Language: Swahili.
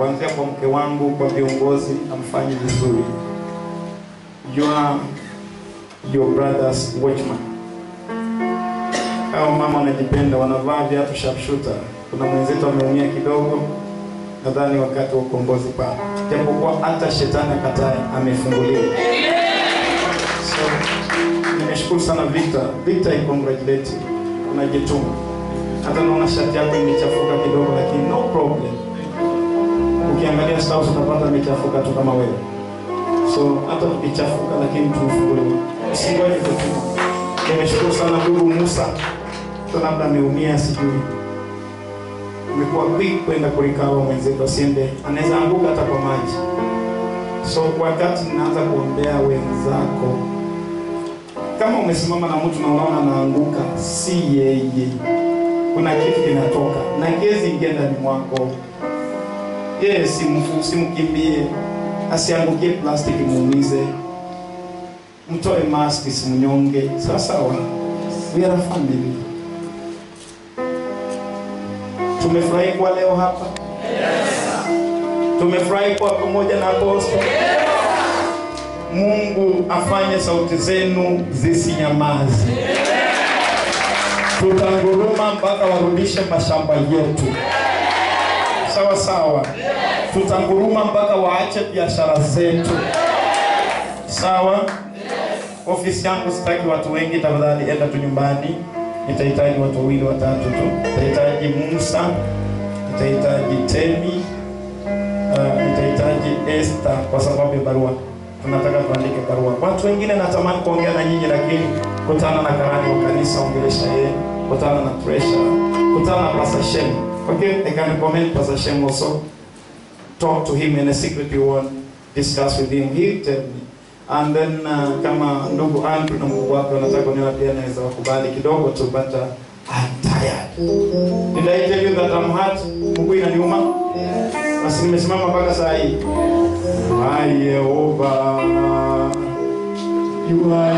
kuanzia kwa mke wangu, kwa viongozi, amfanyi vizuri. You are your brother's watchman. Hao mama wanajipenda, wanavaa viatu sharpshooter. Kuna mwenzetu ameumia kidogo, nadhani wakati wa ukombozi pale, japokuwa hata shetani akatae, amefunguliwa. So nimeshukuru sana Victor. Victor, I congratulate you, unajituma. Hata naona shati yako imechafuka kidogo, lakini no problem. Ukiangalia staus utapata imechafuka tu kama wewe. So hata ukichafuka, lakini tumefunguliwa. Usingoje kutuma. Nimeshukuru sana ndugu Musa, hata labda ameumia, sijui umekuwa quick kwenda kulikawa mwenzetu asiende, anaweza anguka hata kwa maji. So wakati ninaanza kuombea wenzako, kama umesimama na mtu na unaona anaanguka, si yeye, kuna kitu kinatoka na gezi ingia ndani mwako. Yeye simfu, simkimbie, asiangukie plastiki, muumize, mtoe mask, simnyonge. Sawa sawa, we are a family. Tumefurahi kwa leo hapa. Tumefurahi kwa pamoja na apostol. Mungu afanye sauti zenu zisinyamaze. Tutanguruma mpaka warudishe mashamba yetu. Sawa sawa. Tutanguruma mpaka waache biashara zetu. Sawa. Ofisi yangu sitaki watu wengi, tafadhali enda tu nyumbani. Nitahitaji watu wawili watatu tu. Nitahitaji Musa, nitahitaji Temi, uh, nitahitaji Esther kwa sababu ya barua. Tunataka tuandike barua. Watu wengine natamani kuongea na nyinyi, lakini kutana na karani wa kanisa, ongelesha yeye, kutana na treasure, kutana na Pastor Shem. Okay, I can recommend Pastor Shem also. Talk to him in a secret you want, discuss with him. He'll tell me. And then uh, kama ndugu Andrew na Mungu wake wanataka kuniona pia naweza wakubali kidogo tu but uh, I'm tired. Did I tell you that I'm hurt? Mungu inaniuma? Basi nimesimama mpaka saa hii. My Yehova, you are